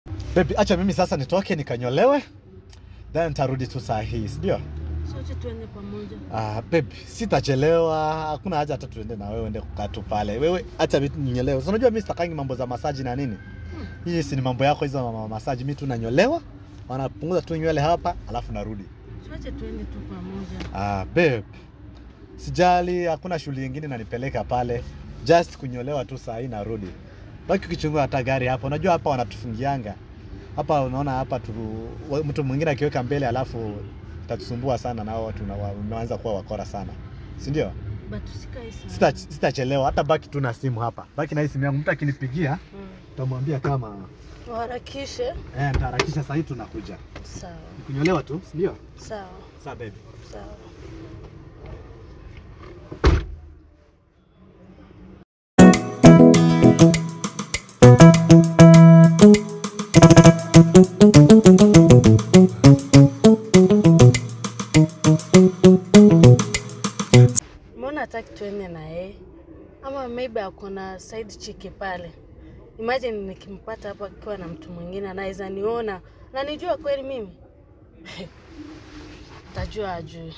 Baby, acha mimi sasa nitoke nikanyolewe, then nitarudi tu saa hii, si ndio? Sote tuende pamoja. Ah, baby, sitachelewa. Hakuna haja hata tuende na wewe ende kukaa tu pale. Wewe acha mimi ninyolewe. Si unajua mimi sitakangi mambo za masaji na nini? Hii si ni mambo yako hizo mama masaji. Mimi tu nanyolewa, wanapunguza tu nywele hapa, alafu narudi. Sote tuende tu pamoja. Ah, babe. Sijali, hakuna shughuli nyingine nanipeleka pale. Just kunyolewa tu saa hii narudi. Baki ukichungua hata gari hapa. Unajua hapa wanatufungianga. Hapa unaona hapa tu wa- mtu mwingine akiweka mbele alafu itatusumbua sana na hao watu na wa- unaanza kuwa wakora sana. Si ndio? But usikae sana. Sita sitachelewa hata baki tu na simu hapa. Baki na hii simu yangu. Mtu akinipigia Mm. utamwambia kama Waharakishe. eh, nitaharakisha saa hii tunakuja. Sawa. Kunyolewa tu, si ndio? Sawa. Sawa baby. Sawa. Mbona hataki tuende na yeye? Ama maybe ako na side chick pale. Imagine nikimpata hapo akiwa na mtu mwingine anaweza niona na nijua kweli mimi. Tajua ajui.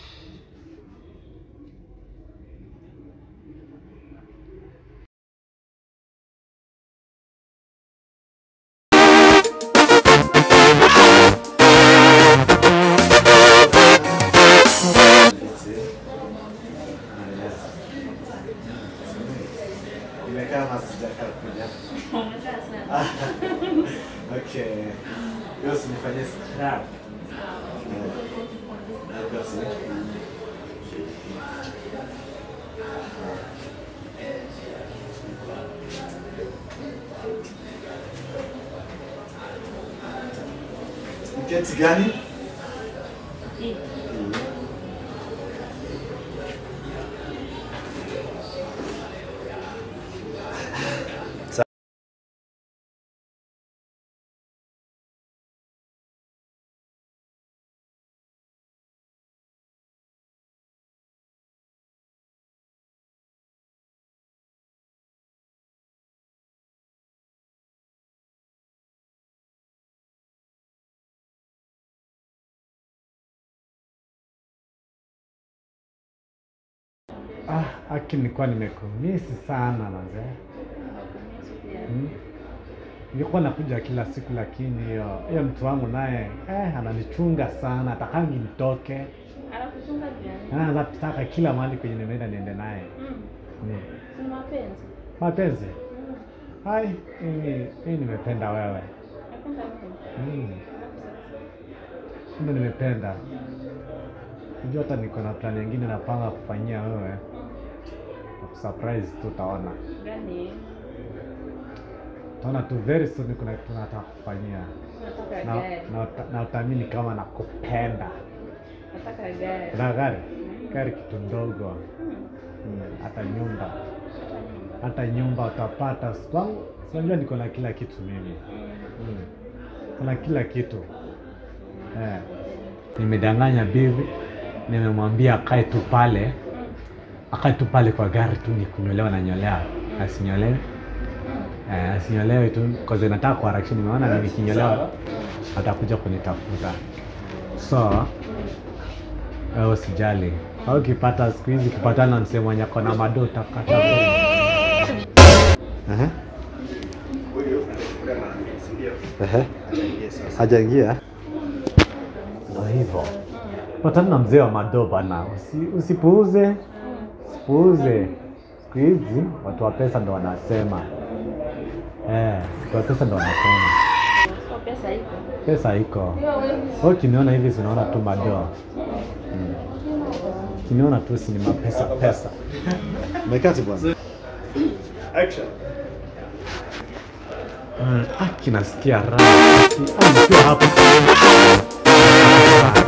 Nimekaa kama sijakaa kuja. Okay. Leo usinifanyie scrap. Eh, basi. Keti gani? Ah, aki nilikuwa nimekumisi sana manze. Hmm. Nilikuwa nakuja kila siku lakini hiyo hiyo mtu wangu naye eh, ananichunga sana, atakangi nitoke. Anakuchunga gani? Ah, Anataka kila mahali kwenye nimeenda niende naye. Mm. Hmm. Si mapenzi. Mapenzi. Mm. Hai, mimi mimi nimependa wewe. Napenda mtu. Hmm. Kumbe nimependa. Unajua hata niko na plan nyingine napanga kufanyia wewe. Na kusurprise tu utaona. Gani? Utaona tu very soon kuna kitu nataka kufanyia. Nataka Na, gari. na, uta- na utaamini kama nakupenda. Nataka gari. Kuna gari? Gari kitu ndogo. Mm. Hmm. Hata nyumba. Hata nyumba. Hata nyumba utapata. Kwangu si unajua niko na kila kitu mimi. Mm. Hmm. Kuna kila kitu. Eh. Nimedanganya bibi, nimemwambia akae tu pale, akae tu pale kwa gari tu, ni kunyolewa na nyolea, asinyolewe eh, asinyolewe tu cause nataka kuharakisha. Nimeona nikinyolewa atakuja kunitafuta, so wewe usijali. Au ukipata siku hizi ukipatana na msemo mwenye ako na mado utakata Ehe. Ehe. Hajaingia. Ndo hivyo. Patana na mzee wa mado bana, Usi, usipuuze, usipuuze. Siku hizi watu wa pesa ndo wanasema eh, watu wa pesa ndo wanasema So pesa iko. pesa iko. Hiyo wewe. Wewe ukiniona hivi sinaona tu mado mm. Ukiniona tu si ni mapesa pesa. Mekati bwana. Action. Mm, ah, kinasikia raha. Ah, nikiwa hapa.